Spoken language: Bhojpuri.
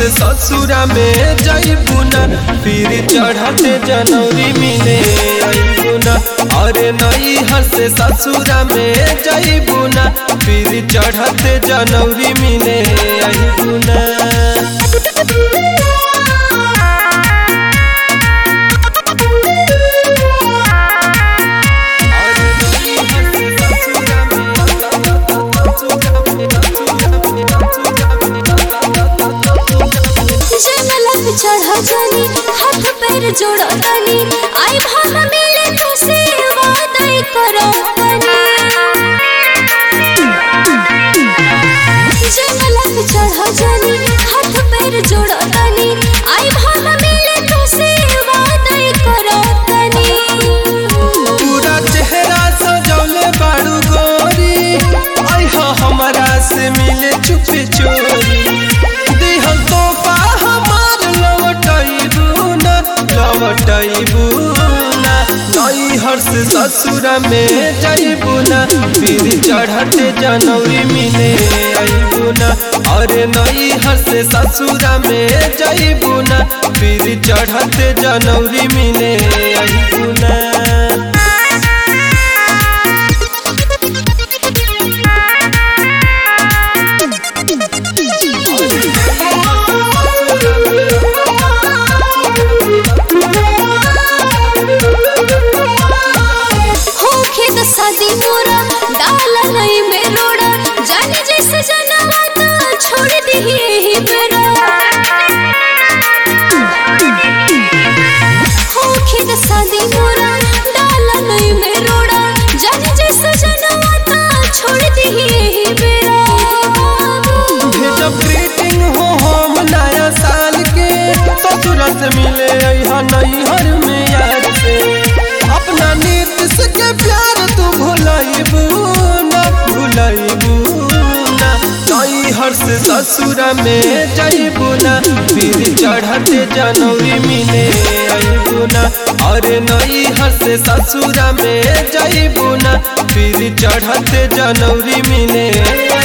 से ससुरा में जईबू ना फिर चढ़ते जनवरी मिले अईबू ना अरे नई हर से ससुरा में जईबू ना फिर चढ़ते जनवरी मिले अईबू ना जंगलक चढ़ जानी हाथ पैर जोड़ो तनी आई भाग मिले तो से वादा करो तनी जंगलक चढ़ जानी हाथ पैर जोड़ो तनी आई भाग मिले तो से वादा करो तनी पूरा चेहरा सजौले बारू गोरी अहा हमारा से मिले चुप चोरी दिहल तोहफा हमार लौटैबू ना लौटैबू ना नई हर्ष ससुरा में जईबू ना फिर चढ़ते जनवरी मिले अईबू ना अरे नई हर्ष ससुरा में जईबू ना फिर चढ़ते जनवरी मिले अईबू ना होखे त शादी मोरा डाला नहीं में रोड़ा जाने जैसे जनवा त छोड़ दी ही बेरा होखे त शादी मोरा डाला नहीं में रोड़ा जाने जैसे जनवा त छोड़ दी ही बेरा जब ग्रीटिंग हो हम नया साल के तो तुरंत मिले यहाँ नैहर में यार से अपना नीतीश के प्यार तू भुलाइबू ना भुलाइबू ना नैहर से ससुरा में जईबू ना फिर चढ़ते जनवरी मिले अईबू ना अरे नैहर से ससुरा में जईबू ना फिर चढ़ते जनवरी मिले